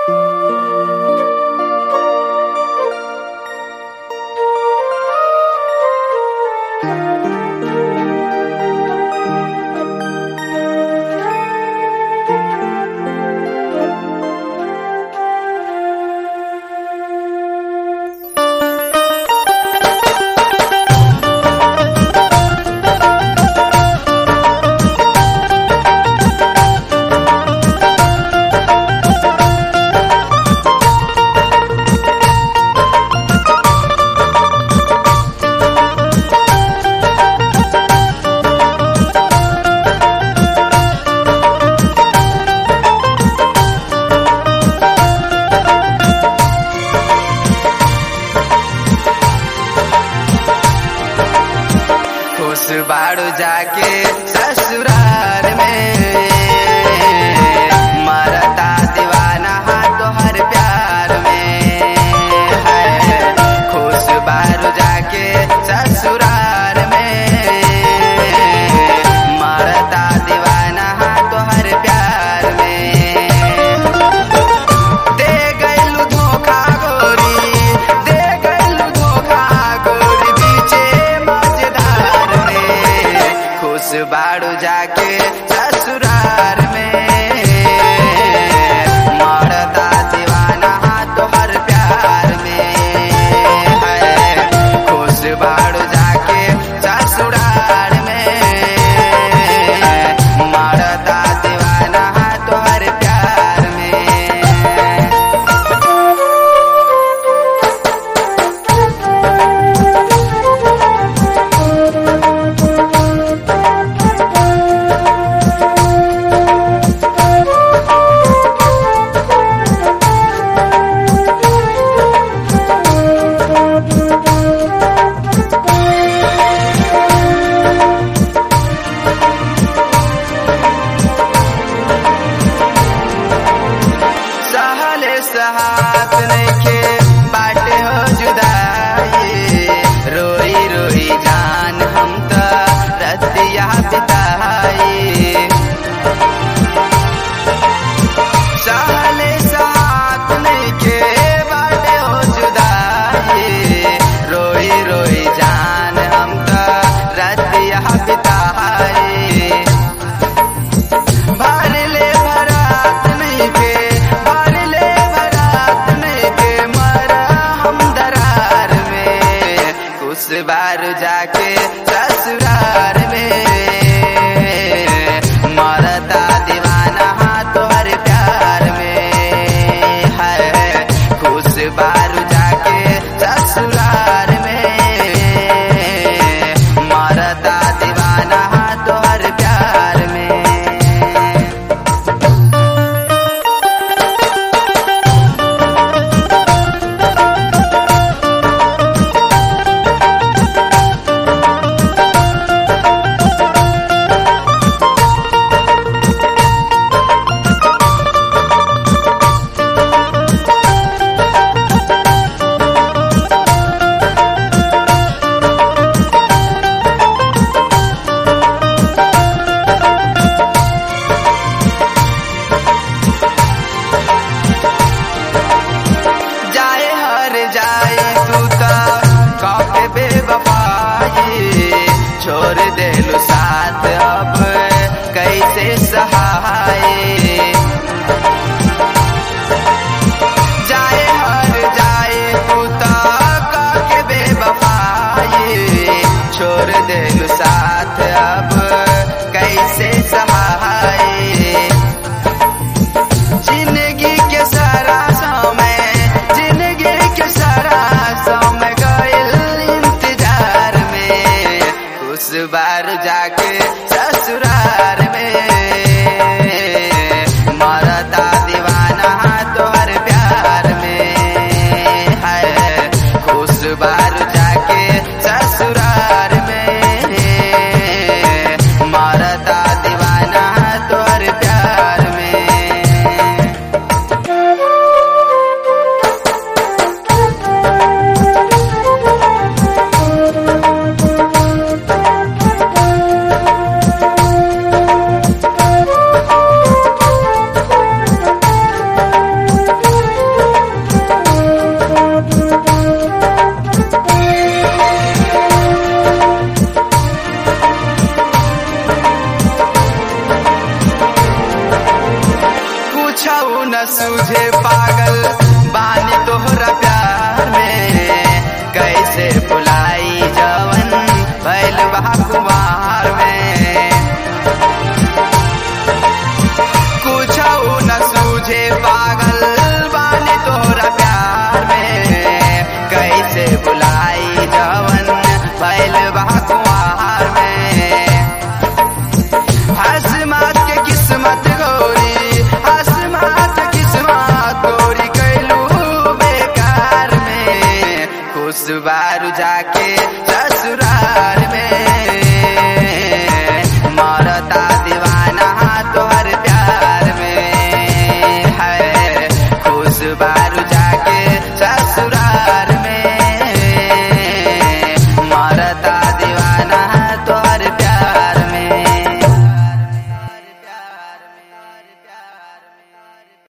खुश बाड़ू जाके ससुराल में मरता दीवाना तोहर प्यार में है खुश बाड़ू जाके ससुराल में मरता दीवाना तोहर प्यार में दे गइलू धोखा गोरी दे गइलू धोखा गोरी बीचे मजेदार में खुश बाड़ू जाके ससुरार में मरदा दीवाना तोहर प्यार में है खुश बाड़ू जाके ससुरार में मरदा दीवाना तोहर प्यार में सहले सहात नइखे बाटे हो जुदाई रोई रोई जान हम त रतिया बिताई सहले सहात नइखे बाटे हो जुदाई रोई रोई जान हम त रतिया बिताई भरले भरात नहीं के भरले भरात नहीं के मरा हम दरार में कुछ बार जाके ससुरार में मरता दीवाना तोहर प्यार में है कुछ बार जाके ससुरार में मरता दीवाना तोहर प्यार में सूझे पागल बानी तोहरा प्यार में कैसे बुलाई जवन भैल बा कुमार में कुछ न सूझे पागल बानी तोहरा प्यार में कैसे बुलाई जवन भैल बा कुमार में हसमात के किस्मत गोरी हसमात किस्मत गोरी कैलू बेकार में खुश बारू जाके ससुराल में मरता दीवाना तोहर प्यार में है खुश बारू जाके ससुराल